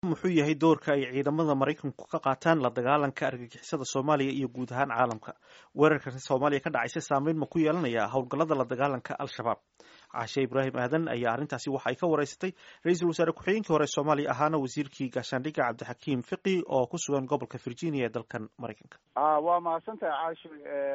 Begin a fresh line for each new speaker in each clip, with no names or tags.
muxuu yahay doorka ay ciidamada maraykanku ka qaataan la dagaalanka argagixisada soomaaliya iyo guud ahaan caalamka weerarkan soomaaliya ka dhacaysa saameyn ma ku yeelanaya howlgallada la dagaalanka al-shabaab caashe ibraahim aadan ayaa arrintaasi waxa ay ka wareysatay ra-iisul wasaare ku-xigeenkii hore soomaaliya ahaana wasiirkii gaashaandhigga cabdixakiim fiqi oo ku sugan gobolka virginia ee dalkan maraykanka
waa mahadsantahay caasho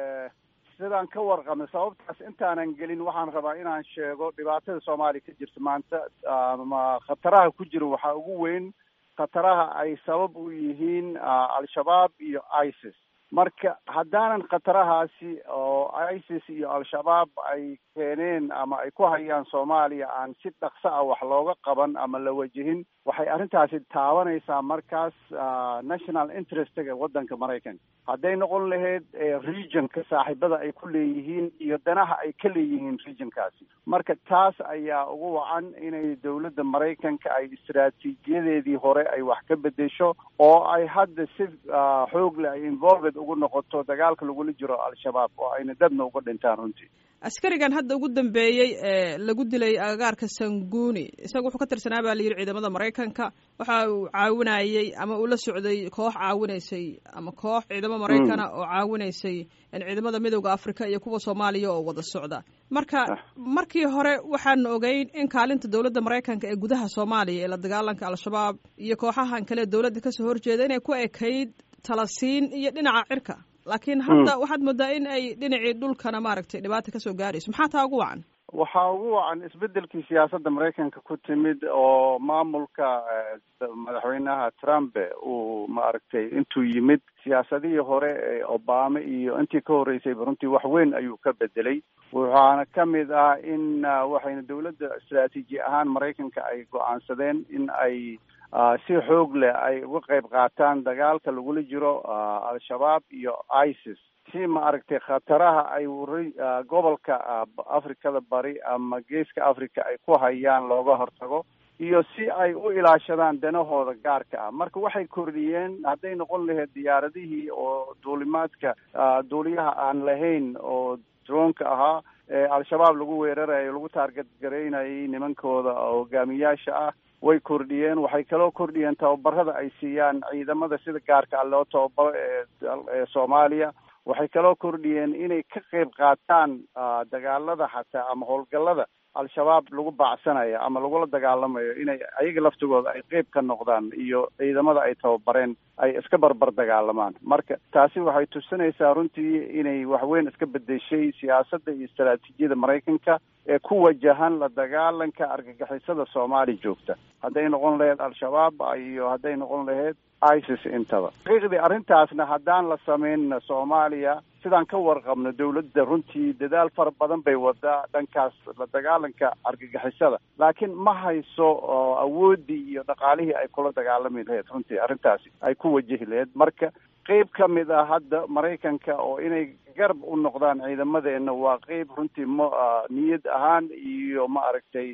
sidaan ka warqabnay sababtaas intaanan gelin waxaan rabaa inaan sheego dhibaatada soomaaliya ka jirta maanta ama khataraha ku jira waxaa ugu weyn khataraha ay sabab u yihiin al-shabaab iyo isis marka haddaanan khatarahaasi oo isis iyo al-shabaab ay keeneen ama ay ku hayaan soomaaliya aan si dhaqso ah wax looga qaban ama la wajihin waxay arrintaasi taabanaysaa markaas national interestga waddanka maraykanka hadday noqon lahayd regionka saaxiibada ay ku leeyihiin iyo danaha ay ka leeyihiin regionkaasi marka taas ayaa ugu wacan inay dowladda maraykanka ay istaraatiijiyadeedii hore ay wax ka bedesho oo ay hadda si xoog leh ay involved ugu noqoto dagaalka lagula jiro al-shabaab oo ayna dadna uga dhintaan runtii
askarigan hadda ugu dambeeyey ee lagu dilay agagaarka sanguuni isaga wuxuu ka tirsanaa baa la yidhi ciidamada maraykanka waxa uu caawinayey ama uu la socday koox caawinaysay ama koox ciidamo maraykana oo caawinaysay ciidamada midooda africa iyo kuwa soomaaliya oo wada socda marka markii hore waxaanu ogeyn in kaalinta dowladda maraykanka ee gudaha soomaaliya ee la dagaalanka al-shabaab iyo kooxahan kale dowladda kasoo horjeeda inay ku ekayd talasiin iyo dhinaca cirka laakiin hadda waxaad moodaa in ay dhinacii dhulkana maaragtay dhibaata kasoo gaarayso maxaa taa ugu wacan
waxaa ugu wacan isbedelkii siyaasadda maraykanka ku timid oo maamulka madaxweynaha trump uu maaragtay intuu yimid siyaasadihii hore ee obama iyo intii ka horreysayba runtii wax weyn ayuu ka bedelay waxaana ka mid ah in waxayna dowladda istraatiiji ahaan maraykanka ay go-aansadeen in ay si xoog leh ay uga qayb qaataan dagaalka lagula jiro al-shabaab iyo isis si maaragtay khataraha ay gobolka afrikada bari ama geeska africa ay ku hayaan looga hortago iyo si ay u ilaashadaan danahooda gaarka ah marka waxay kordhiyeen hadday noqon lahayd diyaaradihii oo duulimaadka duuliyaha aan lahayn oo droonka ahaa ee al-shabaab lagu weerarayo lagu taarget garaynayay nimankooda hogaamiyaasha ah way kordhiyeen waxay kaloo kordhiyeen tababarada ay siiyaan ciidamada sida gaarka ah loo tababaro ee soomaaliya waxay kaloo kordhiyeen inay ka qayb qaataan dagaalada xataa ama howlgallada al-shabaab lagu baacsanayo ama lagula dagaalamayo inay ayaga laftigooda ay qeyb ka noqdaan iyo ciidamada ay tababareen ay iska barbar dagaalamaan marka taasi waxay tusinaysaa runtii inay waxweyn iska bedeshay siyaasadda iyo istaraatiijiyada maraykanka ee ku wajahan la dagaalanka argagixisada soomaali joogta hadday noqon lahayd al-shabaab iyo hadday noqon lahayd isis intaba xaqiiqdii arrintaasna haddaan la sameynna soomaaliya sidaan ka warqabno dowladda runtii dadaal fara badan bay wadaa dhankaas la dagaalanka argagixisada laakiin ma hayso awooddii iyo dhaqaalihii ay kula dagaalami lahayd runtii arrintaasi ay ku wajihi lahayd marka qeyb ka mid ah hadda maraykanka oo inay garab u noqdaan ciidamadeenna waa qeyb runtii ma niyad ahaan iyo ma aragtay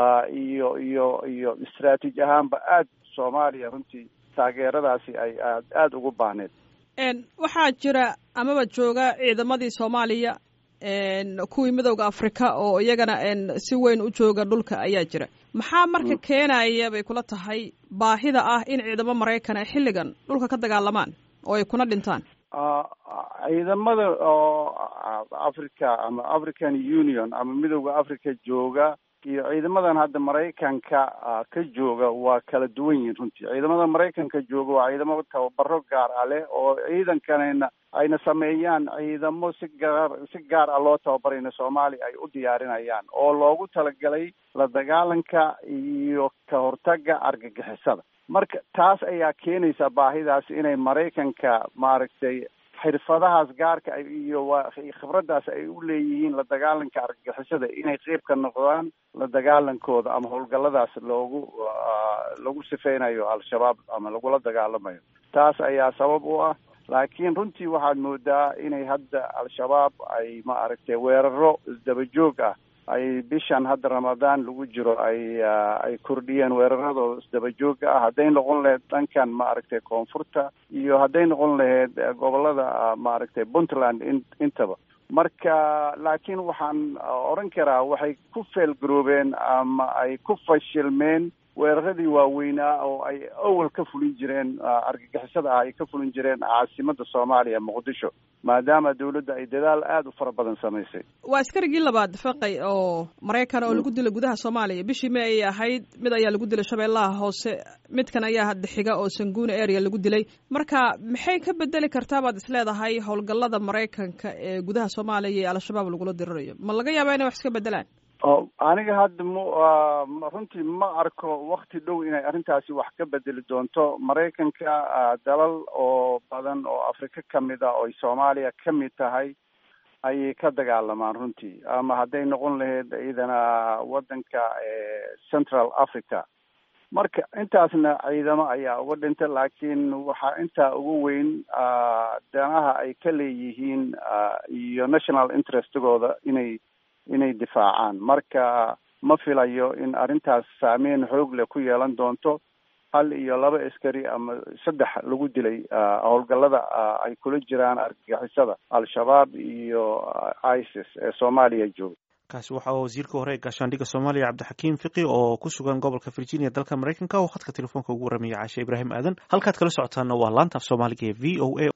iyo iyo iyo istraatiiji ahaanba aad soomaaliya runtii taageeradaasi ay aad aada ugu baahneed
waxaa jira amaba jooga ciidamadii soomaaliya kuwii midowda afrika oo iyagana si weyn u jooga dhulka ayaa jira maxaa marka keenaya bay kula tahay baahida ah in ciidamo maraykan ay xilligan dhulka ka dagaalamaan oo ay kuna dhintaan
ciidamada oo africa ama african union ama midowda africa jooga iyo ciidamadan hadda maraykanka ka jooga waa kala duwan yihiin runtii ciidamada maraykanka jooga waa ciidamo tababaro gaar ah leh oo ciidankanayna ayna sameeyaan ciidamo si gaar si gaar ah loo tababarayna soomaaliya ay u diyaarinayaan oo loogu talagalay la dagaalanka iyo ka hortaga argagixisada marka taas ayaa keenaysa baahidaas inay maraykanka maaragtay xirfadahaas gaarka iyo waa khibraddaas ay u leeyihiin la dagaalanka argagixisada inay qeyb ka noqdaan la dagaalankooda ama howlgalladaas loogu lagu sifeynayo al-shabaab ama lagula dagaalamayo taas ayaa sabab u ah laakiin runtii waxaad moodaa inay hadda al-shabaab ay ma aragtay weeraro isdabajoog ah ay bishan hadda ramadaan lagu jiro ay ay kordhiyeen weeraradooda isdabajooga ah hadday noqon lahayd dhankan ma aragtay koonfurta iyo hadday noqon lahayd gobolada maaragtay puntland in intaba marka laakiin waxaan odhan karaa waxay ku feelgaroobeen ama ay ku fashilmeen weeraradii waaweynaa oo ay awal ka fulin jireen argagixisada ah ay ka fulin jireen caasimada soomaaliya muqdisho maadaama dawladda ay dadaal aada u fara badan samaysay
waa askarigii labaad faqay oo maraykan oo lagu dilay gudaha soomaaliya bishii may ayay ahayd mid ayaa lagu dilay shabeellaha hoose midkan ayaa hadda xiga oo sanguuni area lagu dilay marka maxay ka bedeli kartaa baad isleedahay howlgallada maraykanka ee gudaha soomaaliya iyo al-shabaab lagula dirirayo ma laga yaabaa inay wax iska bedelaan
aniga hadda m runtii ma arko wakti dhow inay arrintaasi wax ka bedeli doonto maraykanka dalal oo badan oo afrika kamid a oo soomaaliya kamid tahay ayay ka dagaalamaan runtii ama hadday noqon lahayd iyadana waddanka central africa marka intaasna ciidamo ayaa uga dhinta laakiin waxaa intaa ugu weyn danaha ay ka leeyihiin iyo national interestigooda inay inay difaacaan marka ma filayo in arrintaas saameyn xoog leh ku yeelan doonto hal iyo laba askari ama saddex lagu dilay howlgallada ay kula jiraan argagixisada al-shabaab iyo isis ee soomaaliya jooga
kaasi waxa wasiirka hore ee gaashaandhigga soomaaliya cabdixakiim fiqi oo ku sugan gobolka virginia dalka maraykanka oo khadka telefoonka ugu warramaya caashe ibraahim aadan halkaad kala socotaana waa laanta af soomaaliga ee v o a